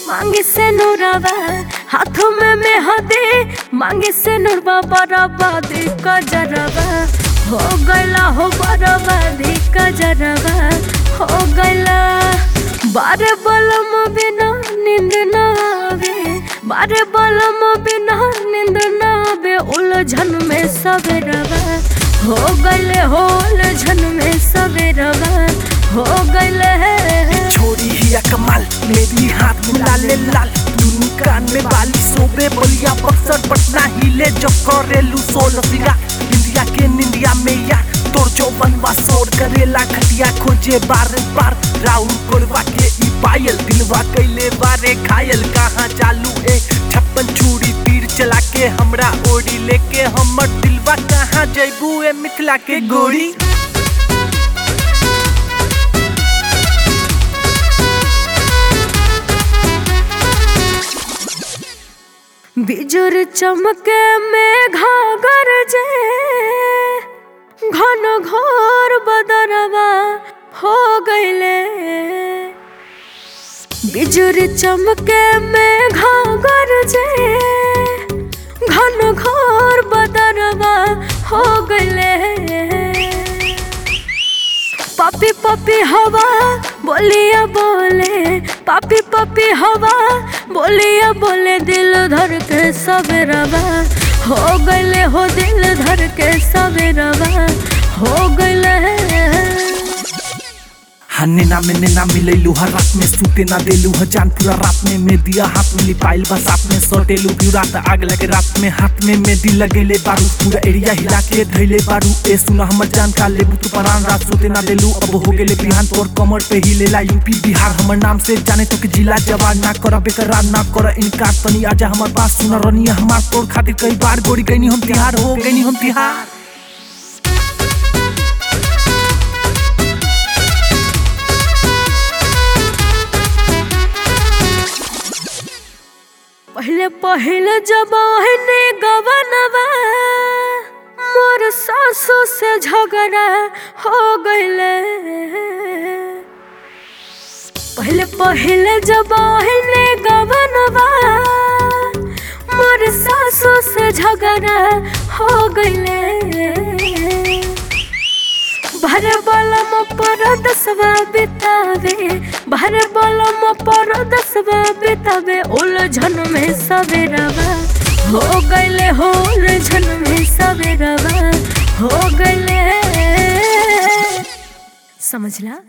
मांगे से नूरावा हाथों में मेहंदी मांगे से नूरबा बराबादी का जरवा हो गला हो बराबादी का जरवा हो गला बारे बलम बिना नींद ना आवे बारे बलम बिना नींद ना आवे उलझन में सवेरवा हो गले हो उलझन में सवेरवा हो गले छोरी हिया कमाल मेरी हाथ में लाले लाल दुनू कान में बाली सोबे बलिया बक्सर पटना हिले जो करेलू सोल सिगा इंडिया के निंदिया में यार तोर जो बनवा सोर करेला खटिया खोजे बार बार राउंड कोरवा के ई पायल दिलवा कैले बारे घायल कहाँ चालू ए छप्पन छुरी तीर चला के हमरा ओड़ी लेके हमर दिलवा कहाँ जैबू ए मिथिला के गोरी बिजुर चमके में घागर जे घन घोर बदरवा हो गईले बिजुर चमके में घागर जे घन घोर बदरवा हो गईले पपी पपी हवा बोलिया बोले पपी पपी हवा बोलिया बोले दिल धर के सवेरवा हो गले हो दिल धर के सवेरवा हो गले हन्ने ना में ना मिलैलू हर रात में सूते ना देलू ह जान पूरा रात में में दिया हाथ में लिपाइल बस साथ में सटेलू भी रात आग लगे रात में हाथ में मेहंदी लगेले बारू पूरा एरिया हिला के धैले बारू ए सुना हमर जान का लेबू तू परान रात सोते ना देलू अब हो गेले बिहान तोर कमर पे ही लेला यूपी बिहार हमर नाम से जाने तो के जिला जवान ना कर बेकरार ना कर इनकार तनी आजा हमर पास सुना रनिया हमार तोर खातिर कई बार गोरी गईनी हम तिहार हो गईनी हम तिहार पहले पहले जब ओहने गवनवा मोर सासू से झगड़ा हो गईले पहले पहले जब ओहने गवनवा मोर सासू से झगड़ा हो गईले भर बलम पर दसवा बितावे भर बलम पर दसवा बितावे उलझन में सवेरवा हो गईले हो उलझन में सवेरवा हो गईले समझला